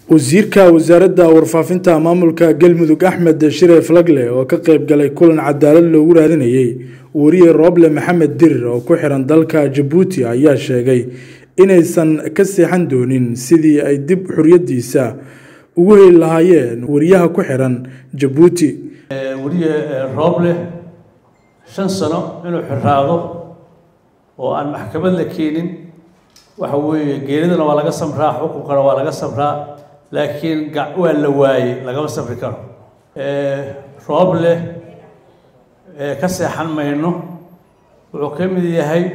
wasiirka wasaaradda warfaafinta maamulka galmudug axmed shire flagle oo ka qeyb galay kulan cadaalad loogu raadinayay wariye rooble maxamed dirir oo ku xiran dalka jabuuti ayaa sheegay inaysan ka seexan doonin sidii ay dib xoriyadiisa ugu heli lahaayeen wariyaha ku xiran jabuuti wariye rooble shan sano inuu xiraado oo aan maxkamad la keenin waxa weeye geeridana waa laga samraa xukunkana waa laga samraa laakiin waa la waayey lagama samri karo rooble ka seexan mayno wuxuu ka mid yahay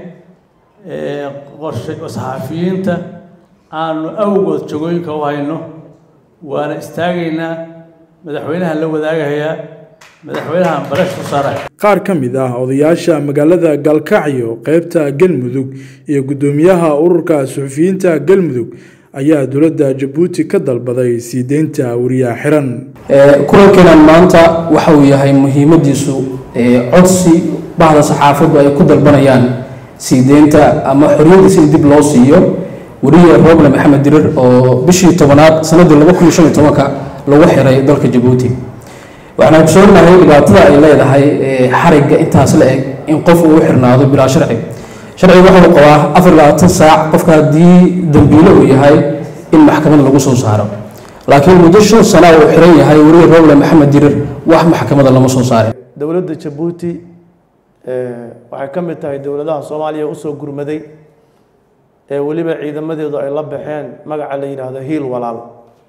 qorshe saxaafiyiinta aanu awgood jagooyinka u hayno waana istaagaynaa madaxweynaha la wadaagayaa madaxweynaha barash ku saara qaar ka mid ah odayaasha magaalada galkacyo qeybta galmudug iyo guddoomiyaha ururka suxufiyiinta galmudug ayaa dowladda jabuuti ka dalbaday sii deynta wariyaha xiran kulankeenan maanta waxa uu yahay muhiimadiisu codsi bahda saxaafaddu ay ku dalbanayaan sii deynta ama xoriyadiisa in dib loo siiyo wariye rooble maxamed dirir oo bishii tobanaad sanadii laba kun iyo shan iyo tobanka lagu xiray dalka jabuuti waxaan ogsoonahay dhibaatada ay leedahay xarigga intaas la eg in qof uu u xirnaado bilaa sharci sharciga wuxuu qabaa afar labaatan saac qofka haddii dambiile uu yahay in maxkamad lagu soo saaro laakiin muddo shan sana uu xiran yahay wariye rooble maxamed dirir wax maxkamada lama soo saarin dowladda jabuuti waxay ka mid tahay dowladaha soomaaliya usoo gurmaday ee weliba ciidamadeedu ay la baxeen magaca la yidhaahdo hiil walaal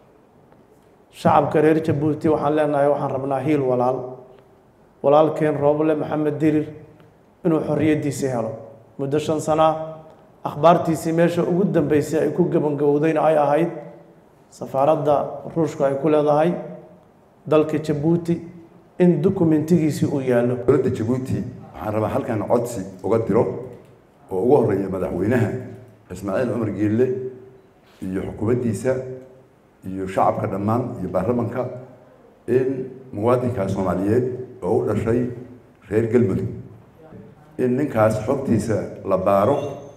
shacabka reer jabuuti waxaan leenahay waxaan rabnaa hiil walaal walaalkeen rooble maxamed dirir inuu xoriyadiisii helo muddo shan sana akhbaartiisii meesha ugu dambeysay ay ku gabangabowdayna ay ahayd safaaradda ruushku ay ku leedahay dalka jabuuti in dokumentigiisii uu yaallo dowladda jabuuti waxaan rabaa halkan codsi uga diro oo ugu horeeya madaxweynaha ismaaciil cumar geelle iyo xukuumaddiisa iyo shacabka dhammaan iyo baarlamanka in muwaadinka soomaaliyeed oo u dhashay reer galmudug in ninkaas xogtiisa la baaro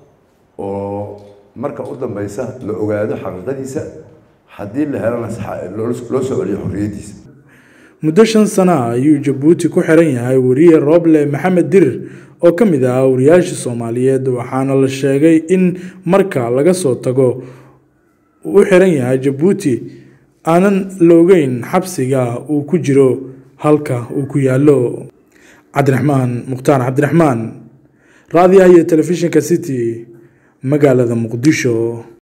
oo marka u dambeysa la ogaado xaqiiqadiisa haddii la helana loo soo celiyo xorriyaddiisa muddo shan sana ah ayuu jabuuti ku xiran yahay wariye rooble maxamed dirir oo ka mid ahaa wariyaasha soomaaliyeed waxaana la sheegay in marka laga soo tago uu u xiran yahay jabuuti aanan la ogeyn xabsiga uu ku jiro halka uu ku yaallo cabdiraxmaan mukhtaar cabdiraxmaan raadiyaha iyo telefishinka city magaalada muqdisho